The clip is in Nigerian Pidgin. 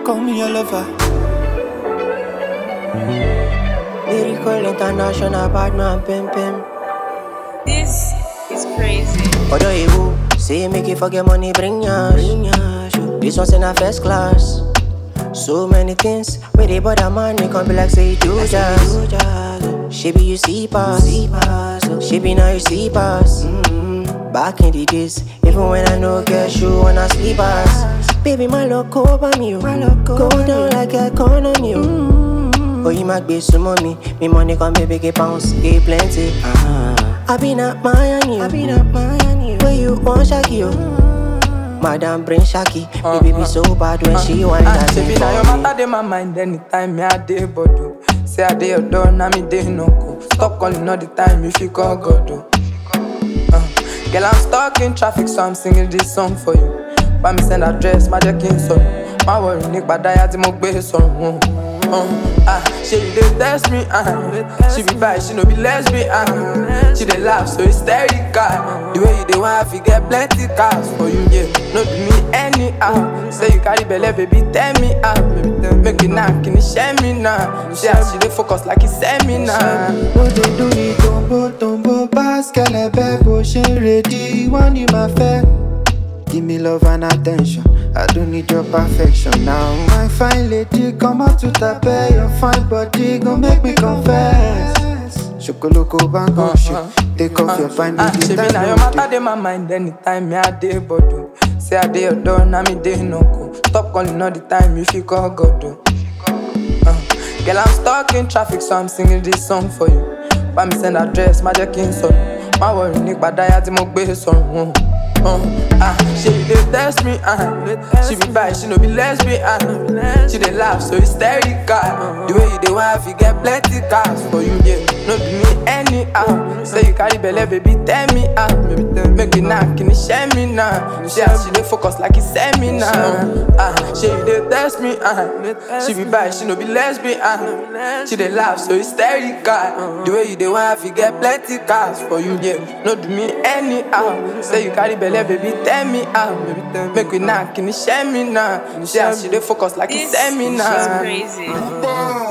call me your lover. Lyrical international bad man pim pim. This is crazy. Odo you say make you forget money, bring yash. Bring yash. This one's in a first class. So many things where they bother man, they can be like say you do jazz. She be you see pass, she be now you see pass. Mm-hmm. Back in the days, even when I no get shoe on a sleepers. Baby, my love over me, oh. go down like economy. Oh, oh you might be some money, me money come baby get pounds, get plenty. Uh-huh. I been at Miami, I been at Miami. Where you want Shaggy, oh. Madam bring Shaggy, uh-huh. me baby so bad when she whine Ah, that She be thing now your for me. matter, dey my mind anytime me I dey bodo. Say I dey your door, now me dey no go. Stop calling all the time if you call God. Oh. Uh, girl, I'm stuck in traffic, so I'm singing this song for you. Bá mi send address, má jẹ́ kí n sọnù. Má worry nípa dáyà tí mo gbé sọ̀rùn. Uh, ah, she dey test me, uh, she be bi, she no be lesbian. Uh, she dey laugh so hysterical. The way you dey want, you get plenty cars for you, yeah. No do me anyhow. Say you carry belle, baby, tell me how. Make it now, can you share me now? She as she dey focus like it's seminar. Bó ṣe dún ní tòǹbó tòǹbó pass kẹlẹbẹ bó ṣe ń ready wọ́n ní máa fẹ́. Give me love and attention, I don't need your perfection now. My fine lady, come out to tape, your fine body gon make me confess. Shokoloko bango shit, take off your fine Ah, baby, she be that now your no matter, dey. dey my mind anytime me I dey bodo. Say I dey your door, now me dey no go. Stop calling all the time if you call God. Oh. Uh, girl, I'm stuck in traffic, so I'm singing this song for you. Bá mi send address, má jẹ́ kí n sọnù. Má worry nípa dáyà tí mo gbé sọ̀rùn. Uh, ah, she dey test me, uh, she be bi, she no be lesbian. Uh, she dey laugh so hysterical. The way you dey want, you get plenty cars for you, yeah. No do me anyhow. Say you carry belle, baby, tell me how. Make it now, can you share me now? She as she dey focus like it's seminar. Ah, she dey test me, uh, she be bi, she no be lesbian. Uh, she dey laugh so hysterical. The way you dey want, you get plenty cars for you, yeah. No do me anyhow. Say you carry belle, baby, tell me how. Make it now, can you share me now? She as she dey focus like This it's seminar. is crazy.